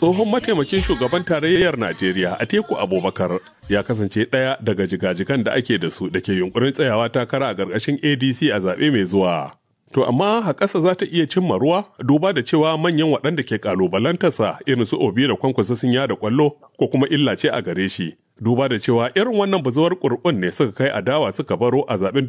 tsohon mataimakin shugaban tarayyar Najeriya Atiku Abubakar ya kasance ɗaya daga jigajigan da ake da su da ke yunkurin tsayawa takara a ƙarƙashin ADC a zaɓe mai zuwa. To amma haƙasa za ta iya cimma ruwa duba da cewa manyan waɗanda ke ƙalubalantarsa irin su Obi da Kwankwasa sun yada ƙwallo ko kuma illa ce a gare shi. Duba da cewa irin wannan bazuwar ƙurƙun ne suka kai adawa suka baro a zaɓen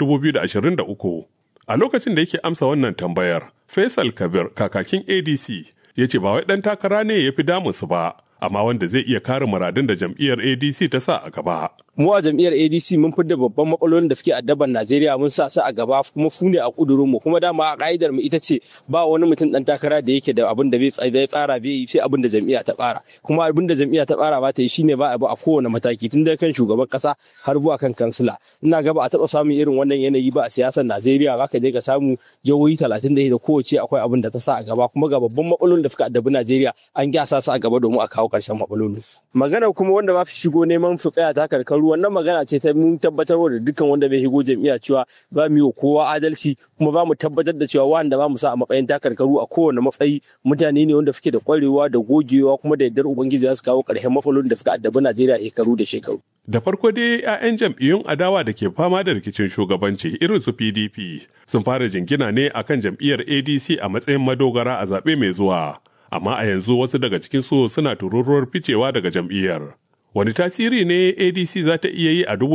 2023. A lokacin da yake amsa wannan tambayar, Faisal Kabir kakakin ADC ya ce ba wai ɗan takara ne ya fi damunsu ba, amma wanda zai iya kare muradun da jam'iyyar ADC ta sa a gaba. mu a jam'iyyar ADC mun fidda babban matsalolin da suke addaban Najeriya mun sa su a gaba kuma fu ne a kudurin mu kuma dama a ka'idar mu ita ce ba wani mutum dan takara da yake da abin da bai tsara bai yi sai abin da jam'iyya ta tsara kuma abin da jam'iyya ta tsara ba ta yi shine ba abu a kowane mataki tun daga kan shugaban kasa har zuwa kan kansila ina ga ba a taba samun irin wannan yanayi ba a siyasar Najeriya zaka je ka samu jihohi 30 da kowace akwai abin da ta sa a gaba kuma ga babban matsalolin da suka addabi Najeriya an gyasa su a gaba domin a kawo karshen matsalolin magana kuma wanda ba su shigo neman su tsaya ta karkaru wannan magana ce ta mun tabbatar da dukkan wanda bai shigo jam'iyya cewa ba mu yi kowa adalci kuma ba mu tabbatar da cewa wanda ba mu sa a matsayin takarkaru a kowane matsayi mutane ne wanda suke da kwarewa da gogewa kuma da yardar ubangiji za su kawo ƙarshen matsalolin da suka addabi Najeriya shekaru da shekaru. Da farko dai 'ya'yan jam'iyyun adawa da ke fama da rikicin shugabanci irin su PDP sun fara jingina ne akan jam'iyyar ADC a matsayin madogara a zaɓe mai zuwa. Amma a yanzu wasu daga cikinsu suna tururuwar ficewa daga jam'iyyar. Wani tasiri ne ADC za ta iya yi a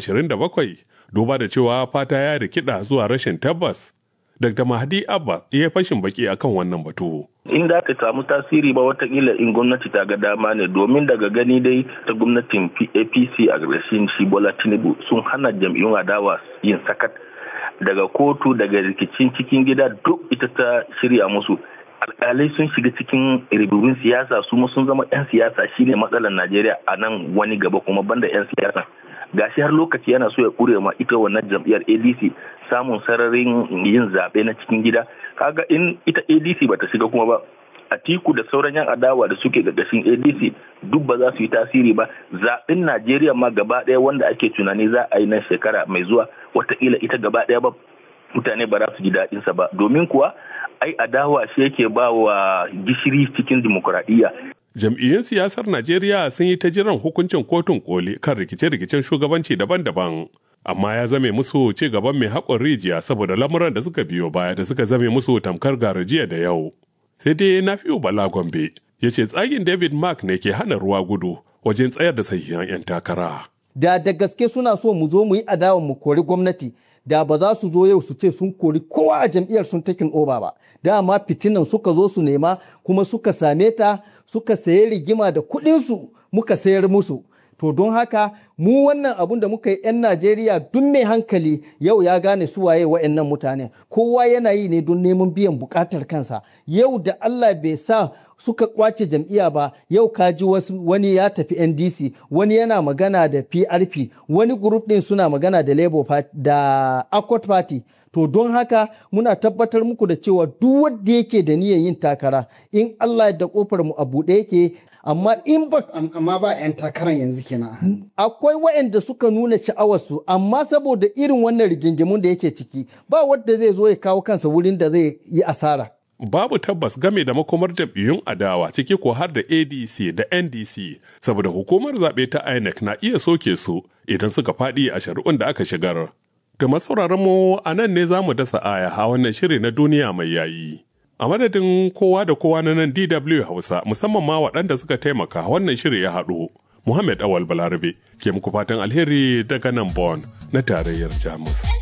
2027 duba da cewa fata ya rikida zuwa rashin tabbas. Dr. Mahdi Abba ya fashin baki akan wannan batu. in da aka samu tasiri ba watakila in gwamnati ta ga dama ne domin daga gani dai ta gwamnatin apc a ƙarshen shi bola tinubu sun hana jam'iyyun adawa yin sakat daga kotu daga rikicin cikin gida duk ita ta shirya musu alkalai sun shiga cikin ribibin siyasa su sun zama 'yan siyasa shine matsalar najeriya a nan wani gaba kuma banda 'yan siyasa gashi har lokaci yana so ya kure ma ita wannan jam'iyyar adc samun sararin yin zaɓe na cikin gida kaga in ita adc bata shiga kuma ba atiku da sauran yan adawa da suke gagashin adc duk ba za su yi tasiri ba zaɓen najeriya ma gaba ɗaya wanda ake tunani za a yi nan shekara mai zuwa watakila ita gaba ɗaya ba mutane ba za su ji daɗinsa ba domin kuwa ai adawa shi yake ba wa gishiri cikin dimokuraɗiyya jam'iyyun siyasar Najeriya sun yi ta jiran hukuncin kotun koli kan rikice-rikicen shugabanci daban-daban. Amma ya zame musu ci gaban mai haƙon rijiya saboda lamuran da suka biyo baya da suka zame musu tamkar garajiya da yau. Sai dai na fiyo Bala Gombe ya ce tsagin David Mark ne ke hana ruwa gudu wajen tsayar da sahihan 'yan takara. Da da gaske suna so mu zo mu yi adawa mu kori gwamnati da ba za su zo yau su ce sun kori kowa a jam'iyyar sun takin oba ba dama fitinan suka zo su nema kuma suka same ta suka sayi rigima da kuɗinsu muka sayar musu to don haka mu wannan abun da muka yi 'yan najeriya duk mai hankali yau ya gane su waye wa'annan mutane kowa yana yi ne don neman biyan bukatar kansa yau da allah bai sa suka kwace jam'iyya ba yau kaji wasu wani ya tafi ndc wani yana magana da prp wani group din suna magana da labour party da accord party to don haka muna tabbatar muku da cewa duk wanda yake da niyyar yin takara in allah da kofar mu a buɗe yake amma in ba amma ba 'yan takarar yanzu kenan akwai waɗanda suka nuna sha'awarsu amma saboda irin wannan rigingimun da yake ciki ba wanda zai zo ya kawo kansa wurin da zai yi asara babu tabbas game da makomar jam'iyyun adawa ciki ko har da adc da ndc saboda hukumar zaɓe ta inec na iya soke su idan suka faɗi a shari'un da aka shigar da masauraran mu a nan ne za mu dasa aya a wannan shiri na duniya mai yayi a madadin kowa da kowa na nan dw hausa musamman ma waɗanda suka taimaka wannan shiri ya haɗu muhammad awal balarabe ke muku fatan alheri daga nan bon na tarayyar jamus